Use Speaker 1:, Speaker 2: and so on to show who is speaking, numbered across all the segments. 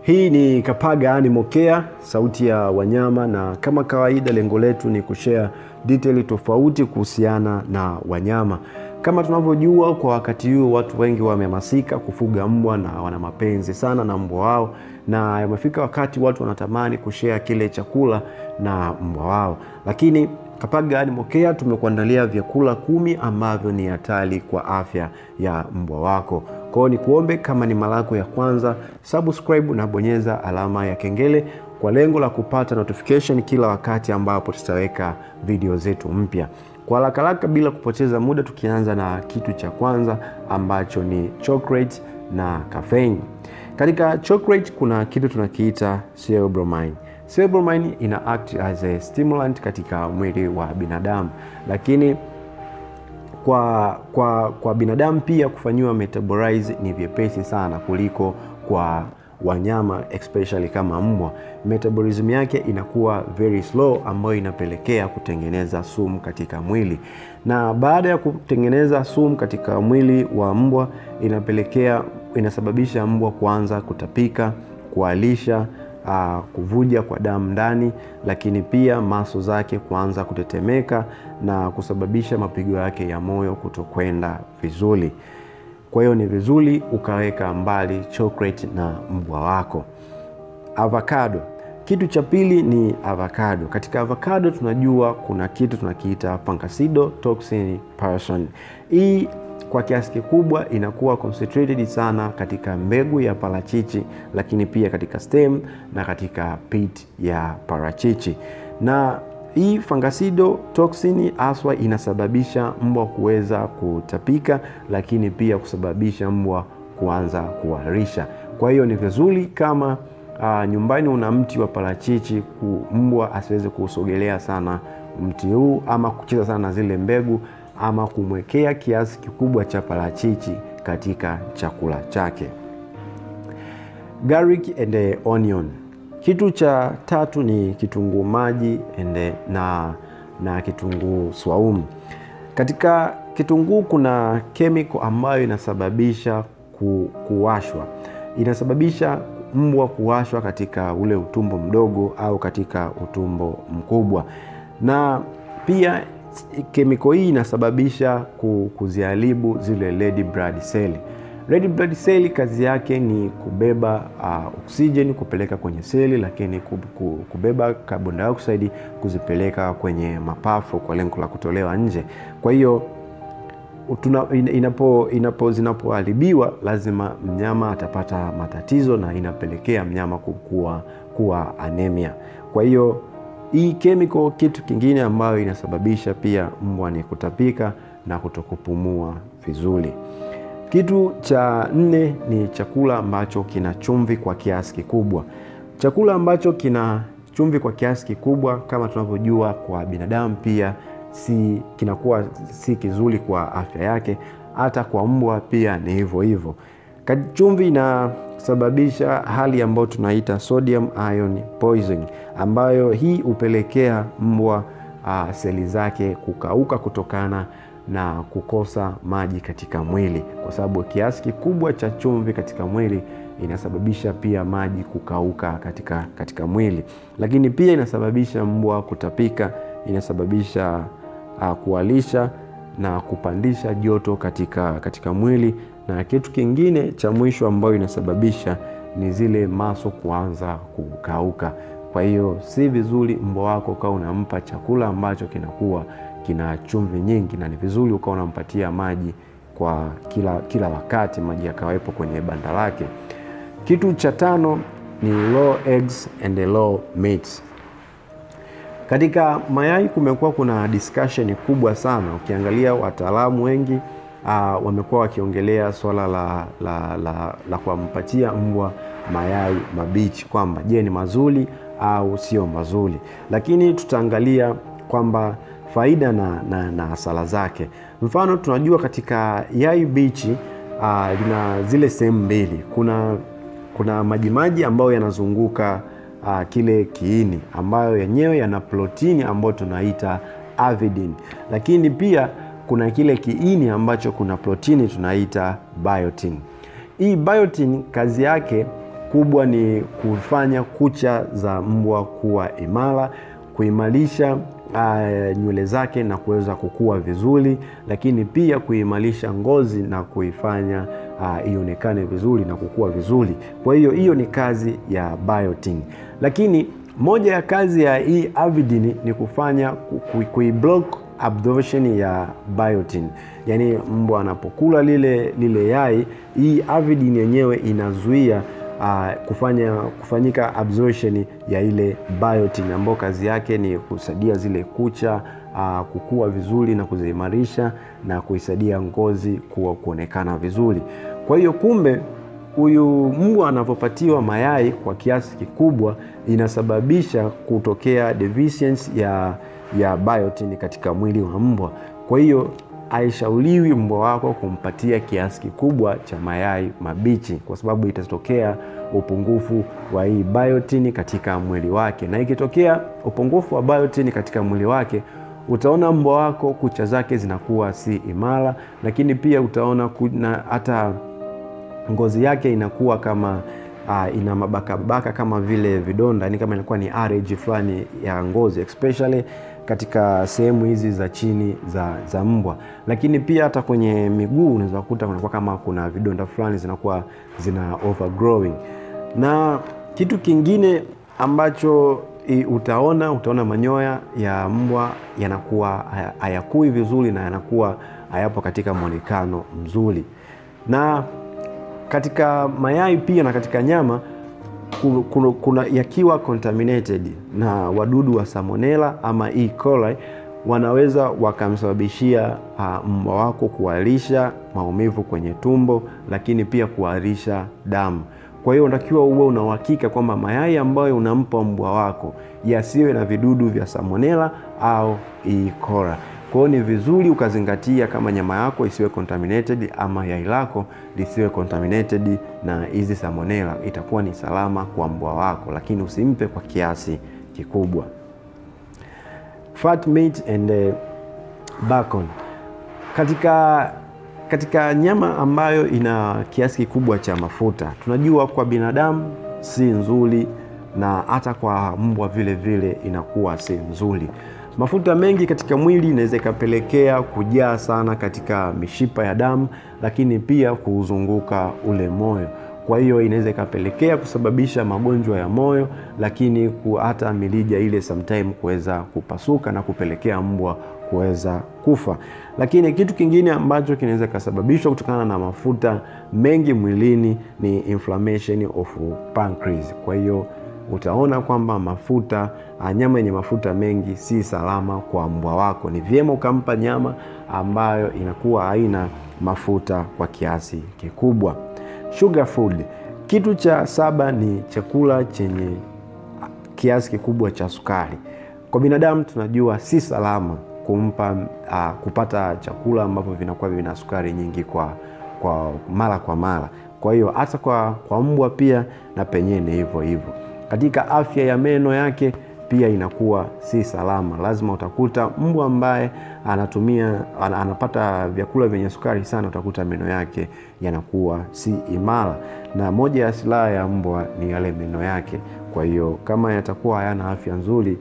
Speaker 1: Hii ni Kapaga Animal Care, sauti ya wanyama, na kama kawaida, lengo letu ni kushare detail tofauti kuhusiana na wanyama. Kama tunavyojua, kwa wakati huu watu wengi wamehamasika kufuga mbwa na wana mapenzi sana na mbwa wao, na yamefika wakati watu wanatamani kushare kile chakula na mbwa wao, lakini Kapaga Animal Care tumekuandalia vyakula kumi ambavyo ni hatari kwa afya ya mbwa wako. Kwa hiyo ni kuombe, kama ni mara yako ya kwanza, subscribe na bonyeza alama ya kengele kwa lengo la kupata notification kila wakati ambapo tutaweka video zetu mpya. Kwa haraka haraka, bila kupoteza muda, tukianza na kitu cha kwanza ambacho ni chocolate na caffeine. Katika chocolate kuna kitu tunakiita theobromine. Theobromine ina act as a stimulant katika mwili wa binadamu, lakini kwa, kwa, kwa binadamu pia kufanyiwa metabolize ni vyepesi sana kuliko kwa wanyama especially kama mbwa. Metabolism yake inakuwa very slow, ambayo inapelekea kutengeneza sumu katika mwili, na baada ya kutengeneza sumu katika mwili wa mbwa inapelekea inasababisha mbwa kuanza kutapika, kualisha Uh, kuvuja kwa damu ndani, lakini pia maso zake kuanza kutetemeka na kusababisha mapigo yake ya moyo kutokwenda vizuri. Kwa hiyo ni vizuri ukaweka mbali chocolate na mbwa wako. Avocado, kitu cha pili ni avocado. Katika avocado tunajua kuna kitu tunakiita Fungicide Person. Hii kwa kiasi kikubwa inakuwa concentrated sana katika mbegu ya parachichi, lakini pia katika stem na katika pit ya parachichi. Na hii fungicide toxin haswa inasababisha mbwa kuweza kutapika, lakini pia kusababisha mbwa kuanza kuharisha. Kwa hiyo ni vizuri kama uh, nyumbani una mti wa parachichi, mbwa asiweze kuusogelea sana mti huu ama kucheza sana na zile mbegu ama kumwekea kiasi kikubwa cha parachichi katika chakula chake. Garlic and onion. Kitu cha tatu ni kitunguu maji ende na, na kitunguu swaumu. Katika kitunguu kuna chemical ambayo inasababisha ku, kuwashwa, inasababisha mbwa kuwashwa katika ule utumbo mdogo au katika utumbo mkubwa, na pia kemiko hii inasababisha kuziharibu zile red blood cell. Red blood cell kazi yake ni kubeba uh, oksijeni kupeleka kwenye seli, lakini kubeba carbon dioxide kuzipeleka kwenye mapafu kwa lengo la kutolewa nje. Kwa hiyo inapo, inapo zinapoharibiwa lazima mnyama atapata matatizo na inapelekea mnyama kukua kuwa anemia. Kwa hiyo hii chemical, kitu kingine ambayo inasababisha pia mbwa ni kutapika na kutokupumua vizuri. Kitu cha nne ni chakula ambacho kina chumvi kwa kiasi kikubwa. Chakula ambacho kina chumvi kwa kiasi kikubwa, kama tunavyojua, kwa binadamu pia si kinakuwa si kizuri kwa afya yake, hata kwa mbwa pia ni hivyo hivyo. Chumvi inasababisha hali ambayo tunaita sodium ion poisoning, ambayo hii hupelekea mbwa uh, seli zake kukauka kutokana na kukosa maji katika mwili, kwa sababu kiasi kikubwa cha chumvi katika mwili inasababisha pia maji kukauka katika, katika mwili, lakini pia inasababisha mbwa kutapika, inasababisha uh, kualisha na kupandisha joto katika, katika mwili na kitu kingine cha mwisho ambayo inasababisha ni zile maso kuanza kukauka. Kwa hiyo si vizuri mbwa wako ukawa unampa chakula ambacho kinakuwa kina chumvi nyingi, na ni vizuri ukawa unampatia maji kwa kila, kila wakati, maji yakawepo kwenye banda lake. Kitu cha tano ni low eggs and low meat. Katika mayai kumekuwa kuna discussion kubwa sana, ukiangalia wataalamu wengi Uh, wamekuwa wakiongelea swala la, la, la, la kumpatia mbwa mayai mabichi kwamba je, ni mazuri au sio mazuri, lakini tutaangalia kwamba faida na, na, na hasara zake. Mfano, tunajua katika yai bichi uh, lina zile sehemu mbili, kuna, kuna majimaji ambayo yanazunguka uh, kile kiini ambayo yenyewe yana protini ambayo tunaita avidin, lakini pia kuna kile kiini ambacho kuna protini tunaita biotin. Hii biotin kazi yake kubwa ni kufanya kucha za mbwa kuwa imara, kuimarisha uh, nywele zake na kuweza kukua vizuri, lakini pia kuimarisha ngozi na kuifanya uh, ionekane vizuri na kukua vizuri. Kwa hiyo hiyo ni kazi ya biotin, lakini moja ya kazi ya hii avidin ni kufanya kuiblock absorption ya biotin, yaani mbwa anapokula lile lile yai, hii avidin yenyewe inazuia uh, kufanya kufanyika absorption ya ile biotin ambayo kazi yake ni kusaidia zile kucha uh, kukua vizuri na kuziimarisha na kuisaidia ngozi kuwa kuonekana vizuri. Kwa hiyo kumbe huyu mbwa anavyopatiwa mayai kwa kiasi kikubwa inasababisha kutokea deficiency ya, ya biotin katika mwili wa mbwa. Kwa hiyo haishauriwi mbwa wako kumpatia kiasi kikubwa cha mayai mabichi, kwa sababu itatokea upungufu wa hii biotin katika mwili wake, na ikitokea upungufu wa biotin katika mwili wake utaona mbwa wako kucha zake zinakuwa si imara, lakini pia utaona kuna hata ngozi yake inakuwa kama uh, ina mabakabaka kama vile vidonda, ni kama inakuwa ni allergy fulani ya ngozi especially katika sehemu hizi za chini za, za mbwa, lakini pia hata kwenye miguu unaweza kukuta kunakuwa kama kuna vidonda fulani zinakuwa zina overgrowing. Na kitu kingine ambacho utaona utaona manyoya ya mbwa yanakuwa hayakui vizuri na yanakuwa hayapo katika mwonekano mzuri na katika mayai pia na katika nyama kuna, kuna yakiwa contaminated na wadudu wa salmonella ama E. coli wanaweza wakamsababishia uh, mbwa wako kuharisha maumivu kwenye tumbo, lakini pia kuharisha damu. Kwa hiyo unatakiwa uwe una uhakika kwamba mayai ambayo unampa mbwa wako yasiwe na vidudu vya salmonella au E. coli. Kwa hiyo ni vizuri ukazingatia kama nyama yako isiwe contaminated ama yai lako lisiwe contaminated na hizi salmonella, itakuwa ni salama kwa mbwa wako, lakini usimpe kwa kiasi kikubwa. Fat meat and uh, bacon. Katika katika nyama ambayo ina kiasi kikubwa cha mafuta, tunajua kwa binadamu si nzuri na hata kwa mbwa vile vile inakuwa si nzuri. Mafuta mengi katika mwili inaweza ikapelekea kujaa sana katika mishipa ya damu, lakini pia kuuzunguka ule moyo. Kwa hiyo inaweza ikapelekea kusababisha magonjwa ya moyo, lakini hata milija ile sometime kuweza kupasuka na kupelekea mbwa kuweza kufa. Lakini kitu kingine ambacho kinaweza kasababishwa kutokana na mafuta mengi mwilini ni inflammation of pancreas. Kwa hiyo utaona kwamba mafuta nyama yenye mafuta mengi si salama kwa mbwa wako. Ni vyema ukampa nyama ambayo inakuwa haina mafuta kwa kiasi kikubwa. Sugar food. Kitu cha saba ni chakula chenye kiasi kikubwa cha sukari. Kwa binadamu tunajua si salama kumpa uh, kupata chakula ambavyo vinakuwa vina sukari nyingi kwa, kwa mara kwa mara. Kwa hiyo hata kwa, kwa mbwa pia na penyewe ni hivyo hivyo. Katika afya ya meno yake pia inakuwa si salama. Lazima utakuta mbwa ambaye anatumia anapata vyakula vyenye sukari sana, utakuta meno yake yanakuwa si imara, na moja ya silaha ya mbwa ni yale meno yake. Kwa hiyo kama yatakuwa hayana afya nzuri,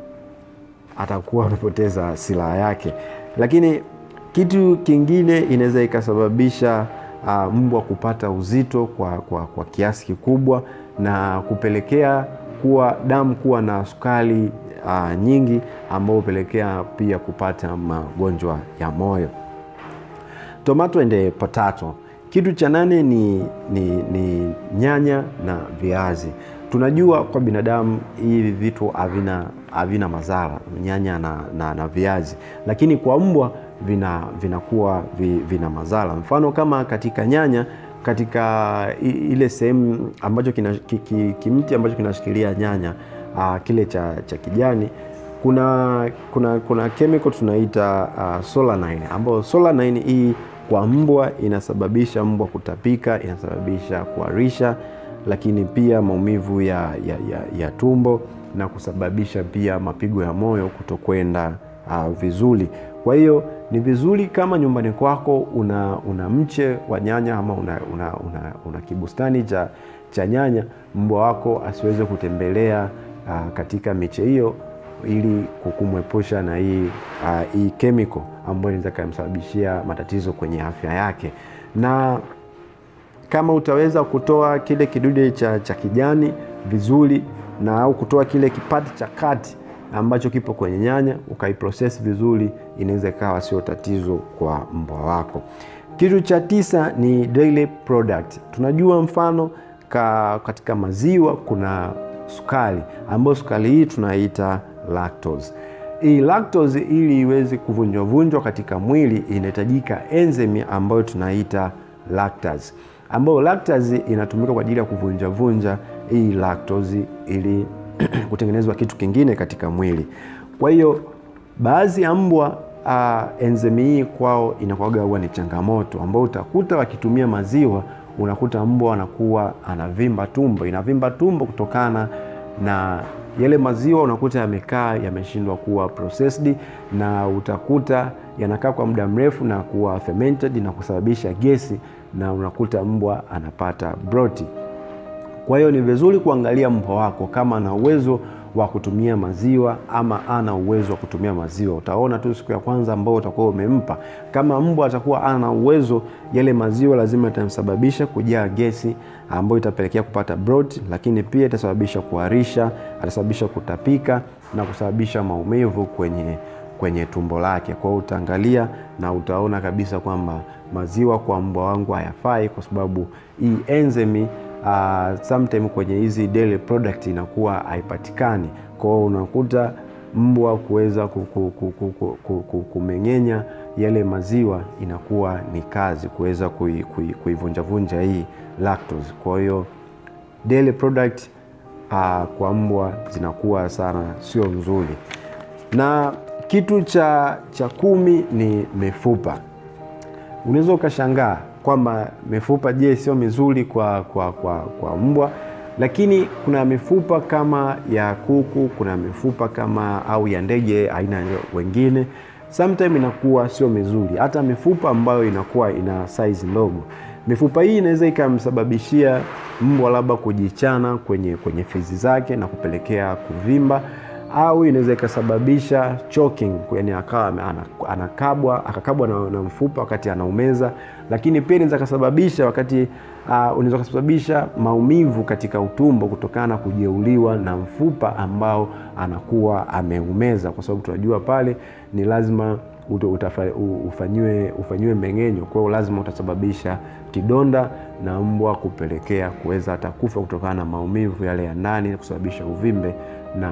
Speaker 1: atakuwa amepoteza silaha yake. Lakini kitu kingine inaweza ikasababisha uh, mbwa kupata uzito kwa, kwa, kwa kiasi kikubwa na kupelekea kuwa damu kuwa na sukari uh, nyingi ambayo hupelekea pia kupata magonjwa ya moyo. Tomato and potato. Kitu cha nane ni, ni, ni nyanya na viazi. Tunajua kwa binadamu hivi vitu havina havina madhara, nyanya na, na, na viazi, lakini kwa mbwa vina vinakuwa vina madhara. Mfano kama katika nyanya katika ile sehemu ambacho kina, ki, kimti ambacho kinashikilia nyanya uh, kile cha, cha kijani kuna kuna kuna chemical tunaita uh, solanine ambayo solanine hii kwa mbwa inasababisha mbwa kutapika, inasababisha kuharisha, lakini pia maumivu ya, ya, ya, ya tumbo na kusababisha pia mapigo ya moyo kutokwenda uh, vizuri. Kwa hiyo ni vizuri kama nyumbani kwako una, una mche wa nyanya ama una, una, una, una kibustani cha, cha nyanya, mbwa wako asiweze kutembelea uh, katika miche hiyo ili kumwepusha na hii uh, hii chemical ambayo inaweza kumsababishia matatizo kwenye afya yake. Na kama utaweza kutoa kile kidude cha, cha kijani vizuri na au kutoa kile kipati cha kati ambacho kipo kwenye nyanya ukaiprocess vizuri, inaweza ikawa sio tatizo kwa mbwa wako. Kitu cha tisa ni dairy product. Tunajua mfano ka, katika maziwa kuna sukari ambayo sukari hii tunaita lactose. Hii lactose ili iweze kuvunjwa vunjwa katika mwili inahitajika enzyme ambayo tunaita lactase, ambayo lactase inatumika kwa ajili ya kuvunja vunja hii lactose ili kutengenezwa kitu kingine katika mwili. Kwa hiyo baadhi ya mbwa uh, enzyme hii kwao inakuwaga huwa ni changamoto, ambao utakuta wakitumia maziwa, unakuta mbwa anakuwa anavimba tumbo, inavimba tumbo kutokana na yale maziwa unakuta yamekaa yameshindwa kuwa processed, na utakuta yanakaa kwa muda mrefu na kuwa fermented na kusababisha gesi, na unakuta mbwa anapata broti. Kwa hiyo ni vizuri kuangalia mbwa wako kama ana uwezo wa kutumia maziwa ama ana uwezo wa kutumia maziwa. Utaona tu siku ya kwanza ambao utakuwa umempa. Kama mbwa atakuwa ana uwezo, yale maziwa lazima itamsababisha kujaa gesi ambayo itapelekea kupata bloat, lakini pia itasababisha kuharisha, atasababisha kutapika na kusababisha maumivu kwenye kwenye tumbo lake. Kwa hiyo utaangalia na utaona kabisa kwamba maziwa kwa mbwa wangu hayafai, kwa sababu hii enzyme uh, sometime kwenye hizi dairy product inakuwa haipatikani. Kwa hiyo unakuta mbwa kuweza kumeng'enya yale maziwa inakuwa ni kazi kuweza kuivunjavunja kui, kui hii lactose. Kwa hiyo dairy product uh, kwa mbwa zinakuwa sana sio nzuri. Na kitu cha, cha kumi ni mifupa. Unaweza ukashangaa kwamba mifupa je, sio mizuri kwa, kwa, kwa, kwa mbwa, lakini kuna mifupa kama ya kuku, kuna mifupa kama au ya ndege aina wengine, sometime inakuwa sio mizuri. Hata mifupa ambayo inakuwa ina size ndogo, mifupa hii inaweza ikamsababishia mbwa labda kujichana kwenye, kwenye fizi zake na kupelekea kuvimba au inaweza ikasababisha choking, yani akawa anakabwa akakabwa na, na mfupa wakati anaumeza, lakini pia inaweza kasababisha wakati uh, unaweza kusababisha maumivu katika utumbo kutokana na kujeuliwa na mfupa ambao anakuwa ameumeza, kwa sababu tunajua pale ni lazima ufanyiwe ufanyiwe mmeng'enyo. Kwa hiyo lazima utasababisha kidonda na mbwa kupelekea kuweza hata kufa kutokana na maumivu yale ya ndani, kusababisha uvimbe na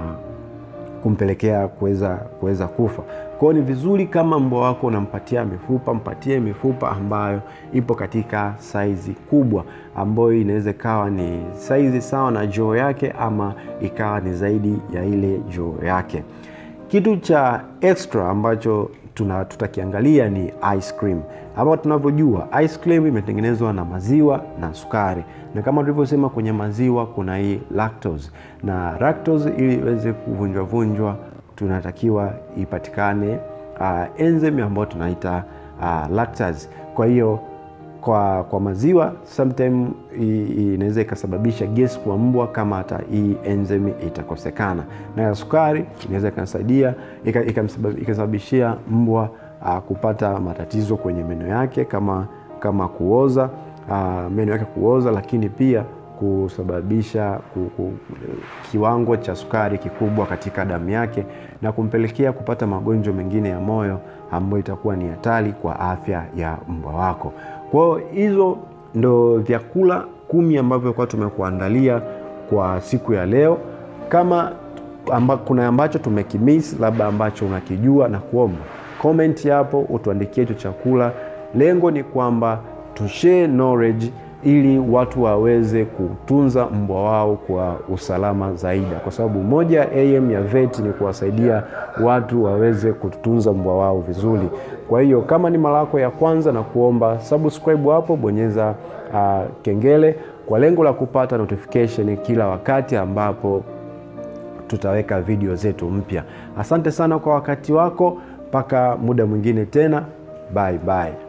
Speaker 1: kumpelekea kuweza kuweza kufa. Kwa hiyo ni vizuri kama mbwa wako unampatia mifupa, mpatie mifupa ambayo ipo katika saizi kubwa, ambayo inaweza ikawa ni saizi sawa na joo yake ama ikawa ni zaidi ya ile joo yake. Kitu cha extra ambacho tuna tutakiangalia ni ice cream. Hapa tunavyojua ice cream imetengenezwa na maziwa na sukari, na kama tulivyosema kwenye maziwa kuna hii lactose, na lactose ili iweze kuvunjwa vunjwa tunatakiwa ipatikane uh, enzyme ambayo tunaita uh, lactase. Kwa hiyo kwa, kwa maziwa sometime inaweza ikasababisha gesi kwa mbwa kama hata hii enzyme itakosekana, na ya sukari inaweza ikasaidia ikasababishia mbwa uh, kupata matatizo kwenye meno yake kama, kama kuoza uh, meno yake kuoza, lakini pia kusababisha ku, ku, kiwango cha sukari kikubwa katika damu yake na kumpelekea kupata magonjwa mengine ya moyo ambayo itakuwa ni hatari kwa afya ya mbwa wako. Kwa hiyo hizo ndo vyakula kumi ambavyo kwa tumekuandalia kwa siku ya leo. Kama amba, kuna ambacho tumekimiss labda ambacho unakijua na kuomba comment hapo utuandikie hicho chakula. Lengo ni kwamba tushare knowledge ili watu waweze kutunza mbwa wao kwa usalama zaidi, kwa sababu moja ya aim ya VET ni kuwasaidia watu waweze kutunza mbwa wao vizuri. Kwa hiyo kama ni mara yako ya kwanza, na kuomba subscribe hapo, bonyeza uh, kengele kwa lengo la kupata notification kila wakati ambapo tutaweka video zetu mpya. Asante sana kwa wakati wako, mpaka muda mwingine tena, bye bye.